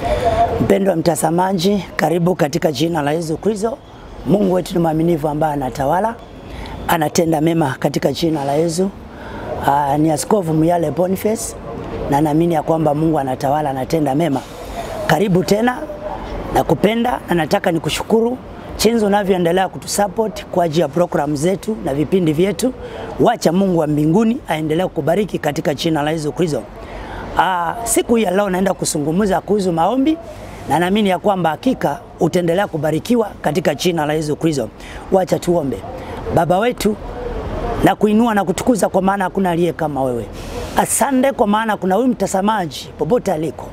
Mpendwa mtazamaji, karibu katika jina la Yesu Kristo. Mungu wetu ni mwaminifu ambaye anatawala, anatenda mema katika jina la Yesu. Aa, ni Askofu Muyale Boniface na naamini ya kwamba Mungu anatawala, anatenda mema. Karibu tena na kupenda na nataka nikushukuru chinzi unavyoendelea kutusupport kwa ajili ya programu zetu na vipindi vyetu. Wacha Mungu wa mbinguni aendelee kukubariki katika jina la Yesu Kristo. Ah, siku hii ya leo naenda kuzungumza kuhusu maombi na naamini ya kwamba hakika utaendelea kubarikiwa katika jina la Yesu Kristo. Wacha tuombe. Baba wetu na kuinua na kutukuza kwa maana hakuna aliye kama wewe. Asante kwa maana kuna huyu mtazamaji popote aliko.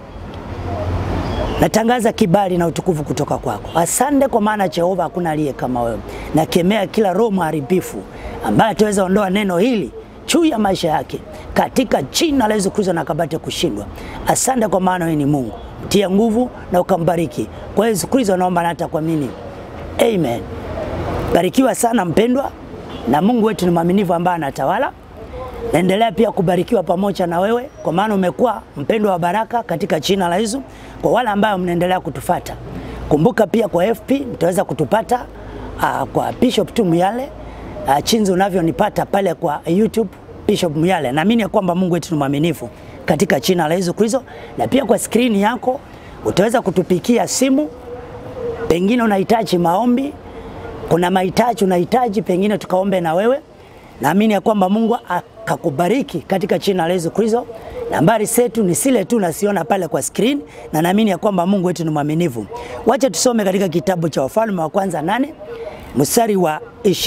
Natangaza kibali na utukufu kutoka kwako. Asante kwa maana Jehova, hakuna aliye kama wewe. Nakemea kila roho mharibifu ambaye ataweza ondoa neno hili juu ya maisha yake katika jina la Yesu Kristo, na kabate kushindwa. Asante kwa maana wewe ni Mungu, mtie nguvu na ukambariki kwa Yesu Kristo, naomba na hata kuamini, amen. Barikiwa sana mpendwa, na Mungu wetu ni mwaminifu ambaye anatawala. Naendelea pia kubarikiwa pamoja na wewe, kwa maana umekuwa mpendwa wa baraka katika jina la Yesu. Kwa wale ambao mnaendelea kutufata, kumbuka pia kwa FP mtaweza kutupata uh, kwa Bishop tu Muyale uh, chinzi unavyonipata pale kwa YouTube Bishop Muyale. Naamini ya kwamba Mungu wetu ni mwaminifu katika jina la Yesu Kristo, na pia kwa skrini yako utaweza kutupikia simu, pengine unahitaji maombi, kuna mahitaji unahitaji pengine tukaombe na wewe. Naamini ya kwamba Mungu akakubariki katika jina la Yesu Kristo. Nambari zetu ni zile tu nasiona pale kwa screen, na naamini ya kwamba Mungu wetu ni mwaminifu. Wacha tusome katika kitabu cha Wafalme wa kwanza nane mstari wa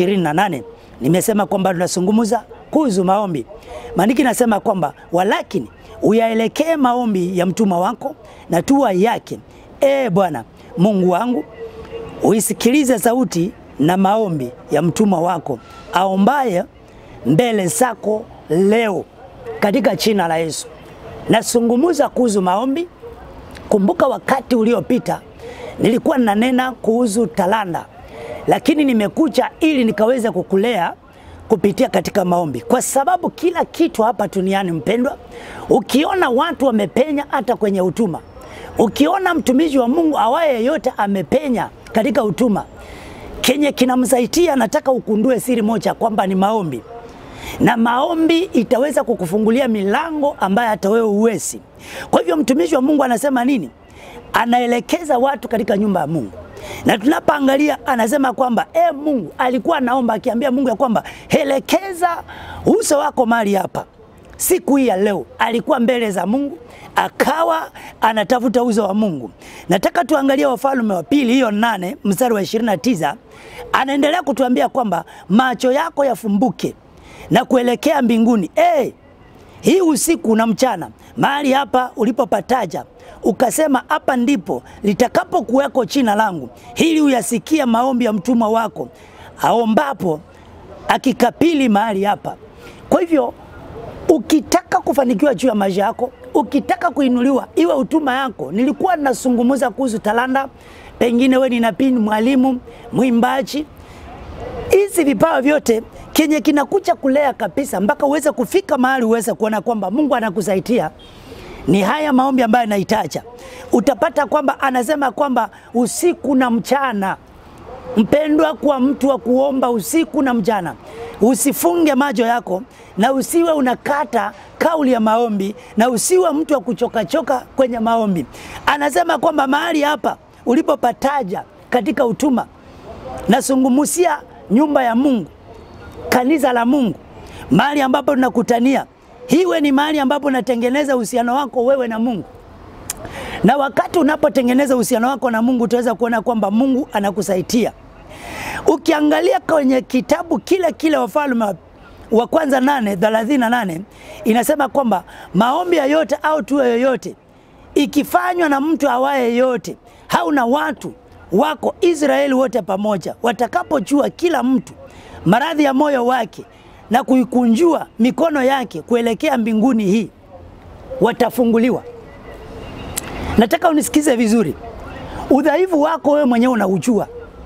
28. Nimesema kwamba tunazungumza kuhusu maombi. Maandiki nasema kwamba walakini uyaelekee maombi ya mtuma wako na tua yake, e Bwana Mungu wangu, uisikilize sauti na maombi ya mtuma wako aombaye mbele zako leo katika jina la Yesu. Nasungumuza kuhusu maombi. Kumbuka wakati uliopita nilikuwa nanena kuhusu talanta, lakini nimekuja ili nikaweze kukulea kupitia katika maombi, kwa sababu kila kitu hapa duniani mpendwa, ukiona watu wamepenya hata kwenye utuma, ukiona mtumishi wa Mungu awaye yeyote amepenya katika utuma, kenye kinamsaidia, nataka ukundue siri moja kwamba ni maombi na maombi itaweza kukufungulia milango ambayo hata wewe uwezi. Kwa hivyo mtumishi wa Mungu anasema nini? Anaelekeza watu katika nyumba ya Mungu, na tunapoangalia anasema kwamba e, Mungu alikuwa anaomba akiambia Mungu ya kwamba elekeza uso wako mahali hapa. Siku hii ya leo alikuwa mbele za Mungu akawa anatafuta uso wa Mungu. Nataka tuangalie Wafalme wa pili hiyo nane mstari wa 29 anaendelea kutuambia kwamba macho yako yafumbuke na kuelekea mbinguni. Hey, hii usiku na mchana mahali hapa ulipopataja ukasema, hapa ndipo litakapokuweko jina langu, ili uyasikia maombi ya mtumwa wako aombapo akikapili mahali hapa. Kwa hivyo ukitaka kufanikiwa juu ya maisha yako, ukitaka kuinuliwa, iwe utuma yako. Nilikuwa nasungumuza kuhusu talanta, pengine we ni nabii, mwalimu, mwimbaji, hizi vipawa vyote kenye kinakuja kulea kabisa mpaka uweze kufika mahali uweze kuona kwamba Mungu anakusaidia ni haya maombi ambayo anahitaja. Utapata kwamba anasema kwamba usiku na mchana, mpendwa, kwa mtu wa kuomba usiku na mchana, usifunge macho yako na usiwe unakata kauli ya maombi na usiwe mtu wa kuchokachoka kwenye maombi. Anasema kwamba mahali hapa ulipopataja katika utuma, nasungumusia nyumba ya Mungu kanisa la Mungu, mahali ambapo tunakutania, hiwe ni mahali ambapo unatengeneza uhusiano wako wewe na Mungu. Na wakati unapotengeneza uhusiano wako na Mungu, utaweza kuona kwamba Mungu anakusaidia. Ukiangalia kwenye kitabu kile kile Wafalme wa kwanza nane thelathini na nane inasema kwamba maombi yoyote au tuwe yoyote ikifanywa na mtu awaye yote au na watu wako Israeli wote pamoja, watakapojua kila mtu maradhi ya moyo wake na kuikunjua mikono yake kuelekea mbinguni, hii watafunguliwa. Nataka unisikize vizuri, udhaifu wako wewe mwenyewe unaujua.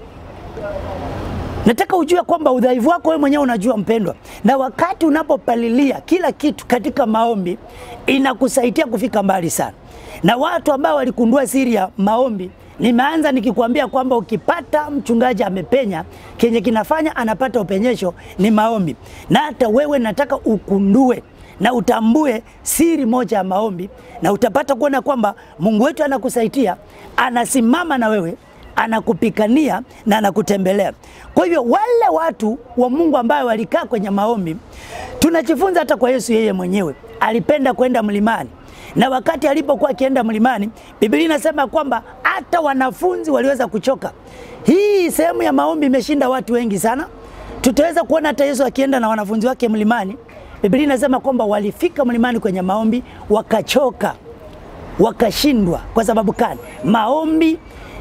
Nataka ujue kwamba udhaifu wako wewe mwenyewe unajua, mpendwa, na wakati unapopalilia kila kitu katika maombi inakusaidia kufika mbali sana. na watu ambao walikundua siri ya maombi nimeanza nikikwambia kwamba ukipata mchungaji amepenya, kenye kinafanya anapata upenyesho ni maombi. Na hata wewe nataka ukundue na utambue siri moja ya maombi, na utapata kuona kwamba Mungu wetu anakusaidia, anasimama na wewe, anakupikania na anakutembelea. Kwa hivyo wale watu wa Mungu ambao walikaa kwenye maombi, tunajifunza hata kwa Yesu yeye mwenyewe alipenda kwenda mlimani na wakati alipokuwa akienda mlimani, Biblia inasema kwamba hata wanafunzi waliweza kuchoka. Hii sehemu ya maombi imeshinda watu wengi sana. Tutaweza kuona hata Yesu akienda na wanafunzi wake mlimani. Biblia inasema kwamba walifika mlimani kwenye maombi wakachoka, wakashindwa. Kwa sababu gani? Maombi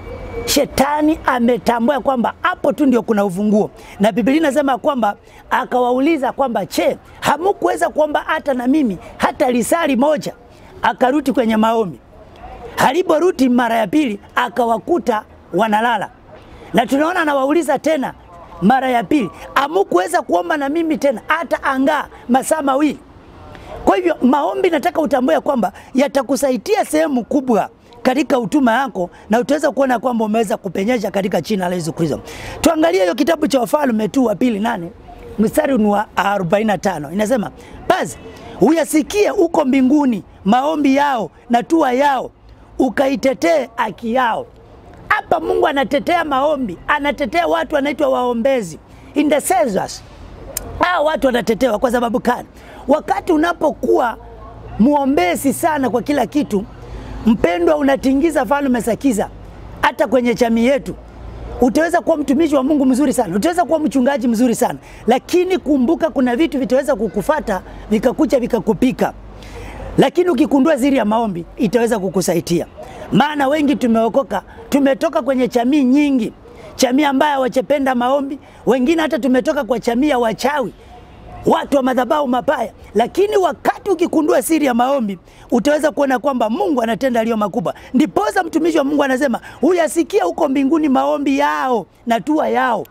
Shetani ametambua kwamba hapo tu ndio kuna ufunguo, na Biblia inasema kwamba akawauliza kwamba che, hamukuweza kuomba hata na mimi hata lisali moja? Akarudi kwenye maombi. Aliporudi mara ya pili, akawakuta wanalala, na tunaona anawauliza tena mara ya pili, hamukuweza kuomba na mimi tena hata angaa masaa mawili? Kwa hivyo maombi, nataka utambue kwamba yatakusaidia sehemu kubwa katika utuma yako na utaweza kuona kwamba umeweza kupenyesha katika jina la Yesu Kristo. Tuangalie hiyo kitabu cha Wafalme tu wa pili nane mstari ni wa 45 inasema, basi uyasikie uko mbinguni maombi yao na tua yao, ukaitetee haki yao. Hapa Mungu anatetea maombi, anatetea watu wanaitwa waombezi, intercessors. Hao watu wanatetewa kwa sababu gani? Wakati unapokuwa muombezi sana kwa kila kitu Mpendwa, unatingiza falme za giza. Hata kwenye jamii yetu utaweza kuwa mtumishi wa Mungu mzuri sana, utaweza kuwa mchungaji mzuri sana, lakini kumbuka, kuna vitu vitaweza kukufata vikakucha vikakupika, lakini ukikundua siri ya maombi itaweza kukusaidia. Maana wengi tumeokoka, tumetoka kwenye jamii nyingi, jamii ambayo hawachependa maombi, wengine hata tumetoka kwa jamii ya wachawi watu wa madhabahu mabaya, lakini wakati ukikundua siri ya maombi utaweza kuona kwamba Mungu anatenda aliyo makubwa. Ndiposa mtumishi wa Mungu anasema huyasikia huko mbinguni maombi yao na tua yao,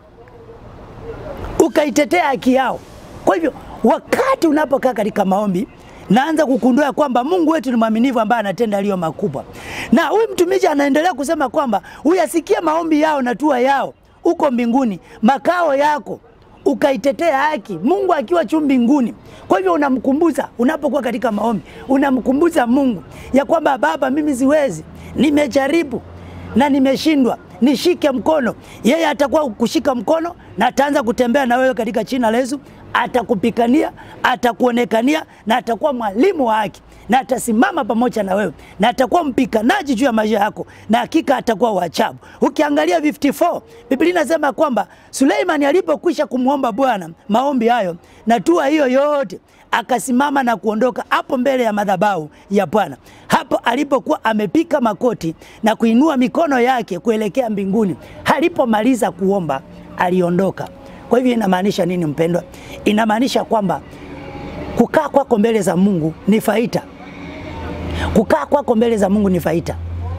ukaitetea haki yao. Kwa hivyo wakati unapokaa katika maombi naanza kukundua kwamba Mungu wetu ni mwaminifu ambaye anatenda aliyo makubwa. Na huyu mtumishi anaendelea kusema kwamba huyasikia maombi yao na tua yao huko mbinguni, makao yako ukaitetea haki, Mungu akiwa juu mbinguni. Kwa hivyo unamkumbuza, unapokuwa katika maombi, unamkumbuza Mungu ya kwamba Baba, mimi siwezi, nimejaribu na nimeshindwa, nishike mkono. Yeye atakuwa kushika mkono na ataanza kutembea na wewe katika jina la Yesu, atakupikania, atakuonekania na atakuwa mwalimu wa haki na atasimama pamoja na wewe na atakuwa mpikanaji juu ya maisha yako, na hakika atakuwa wa ajabu. Ukiangalia 54 Biblia inasema kwamba Suleimani alipokwisha kumwomba Bwana maombi hayo na tua hiyo yote, akasimama na kuondoka hapo mbele ya madhabahu ya Bwana, hapo alipokuwa amepika makoti na kuinua mikono yake kuelekea mbinguni. Alipomaliza kuomba aliondoka. Kwa hivyo inamaanisha nini mpendwa? Inamaanisha kwamba kukaa kwako mbele za Mungu ni faida. Kukaa kwako mbele za Mungu ni faida.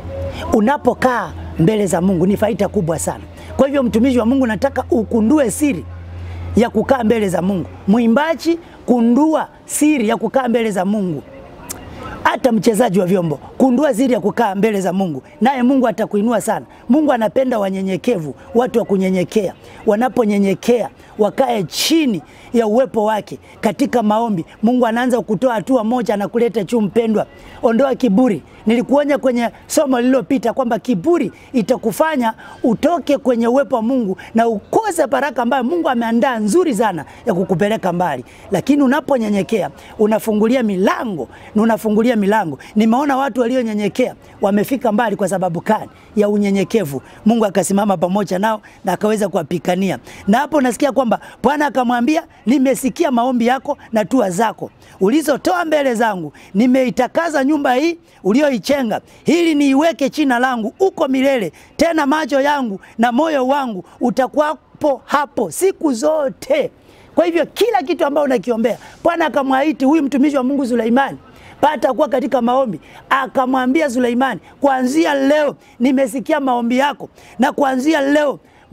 Unapokaa mbele za Mungu ni faida kubwa sana. Kwa hivyo mtumishi wa Mungu, nataka ukundue siri ya kukaa mbele za Mungu. Mwimbaji, kundua siri ya kukaa mbele za Mungu. Hata mchezaji wa vyombo, kundua siri ya kukaa mbele za Mungu, naye Mungu atakuinua sana. Mungu anapenda wanyenyekevu, watu wa kunyenyekea. Wanaponyenyekea wakae chini ya uwepo wake katika maombi, Mungu anaanza kutoa hatua moja na kuleta juu. Mpendwa, ondoa kiburi. Nilikuonya kwenye somo lililopita kwamba kiburi itakufanya utoke kwenye uwepo wa Mungu na ukose baraka ambayo Mungu ameandaa nzuri sana ya kukupeleka mbali. Lakini unaponyenyekea unafungulia milango na unafungulia milango. Nimeona watu walionyenyekea wamefika mbali kwa sababu kani ya unyenyekevu. Mungu akasimama pamoja nao na akaweza kuwapikania, na hapo nasikia kwamba Bwana akamwambia, nimesikia maombi yako na tua zako ulizotoa mbele zangu, nimeitakaza nyumba hii ulioichenga, ili niiweke jina langu uko milele. Tena macho yangu na moyo wangu utakuwapo hapo siku zote. Kwa hivyo kila kitu ambacho unakiombea, Bwana akamwahidi huyu mtumishi wa Mungu Suleimani pata kuwa katika maombi, akamwambia Suleimani, kuanzia leo nimesikia maombi yako, na kuanzia leo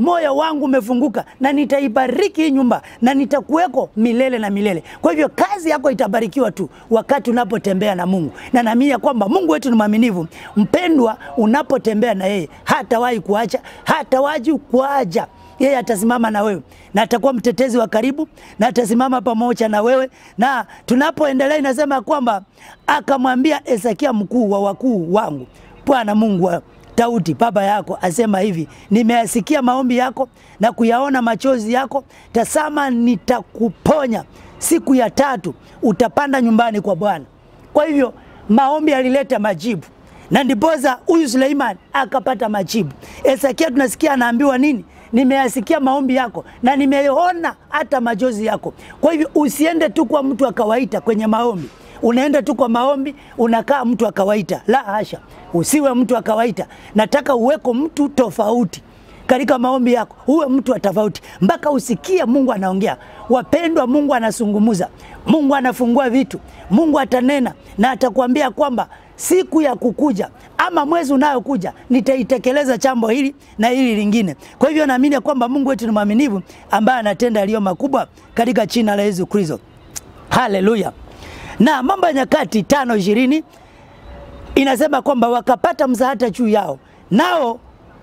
moyo wangu umefunguka na nitaibariki hii nyumba na nitakuweko milele na milele. Kwa hivyo kazi yako itabarikiwa tu wakati unapotembea na Mungu, na naamini ya kwamba Mungu wetu ni mwaminifu. Mpendwa, unapotembea na yeye hatawahi kuacha, hatawahi kuacha yeye atasimama na wewe na atakuwa mtetezi wa karibu na atasimama pamoja na wewe. Na tunapoendelea inasema kwamba akamwambia Hezekia, mkuu wa wakuu wangu, Bwana Mungu wa Daudi baba yako asema hivi, nimeyasikia maombi yako na kuyaona machozi yako. Tazama, nitakuponya siku ya tatu, utapanda nyumbani kwa Bwana. Kwa hivyo maombi alileta majibu na ndiposa huyu Suleiman akapata majibu. Hezekia tunasikia anaambiwa nini? Nimeyasikia maombi yako na nimeona hata machozi yako. Kwa hivyo usiende tu kwa mtu wa kawaida kwenye maombi, unaenda tu kwa maombi unakaa mtu wa kawaida. La hasha, usiwe mtu wa kawaida. Nataka uweko mtu tofauti katika maombi yako, uwe mtu wa tofauti mpaka usikie Mungu anaongea. Wapendwa, Mungu anazungumza, Mungu anafungua vitu, Mungu atanena na atakwambia kwamba siku ya kukuja ama mwezi unayokuja nitaitekeleza jambo hili na hili lingine. Kwa hivyo naamini kwamba Mungu wetu ni mwaminifu ambaye anatenda yaliyo makubwa katika jina la Yesu Kristo. Haleluya. Na Mambo ya Nyakati tano ishirini inasema kwamba wakapata msaada juu yao, nao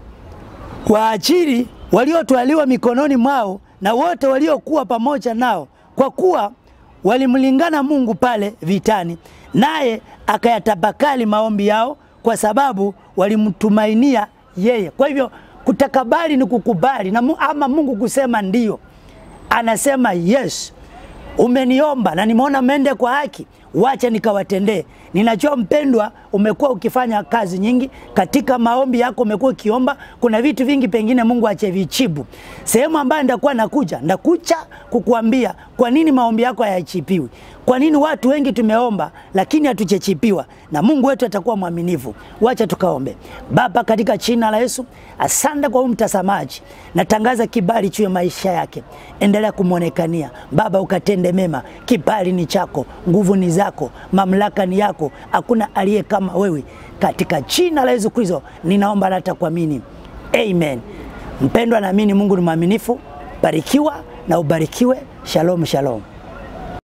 waajiri waliotwaliwa mikononi mwao na wote waliokuwa pamoja nao, kwa kuwa walimlingana Mungu pale vitani, naye akayatabakali maombi yao, kwa sababu walimtumainia yeye. Kwa hivyo kutakabali ni kukubali na, ama Mungu kusema ndio, anasema yes, umeniomba na nimeona mende kwa haki, wacha nikawatendee. Ninajua mpendwa, umekuwa ukifanya kazi nyingi katika maombi yako, umekuwa ukiomba, kuna vitu vingi pengine Mungu achevichibu. Sehemu ambayo ndakuwa nakuja ndakucha kukuambia kwa nini maombi yako hayachipiwi, kwa nini watu wengi tumeomba lakini hatujachipiwa, na Mungu wetu atakuwa mwaminifu. Wacha tukaombe. Baba, katika jina la Yesu, asante kwa huyu mtazamaji, natangaza kibali juu ya maisha yake, endelea kumwonekania Baba, ukatende mema. Kibali ni chako, nguvu ni zako, mamlaka ni yako, hakuna aliye kama wewe. Katika jina la Yesu Kristo ninaomba na hata kuamini, amen. Mpendwa, naamini Mungu ni mwaminifu. Barikiwa na ubarikiwe. Shalom, shalom.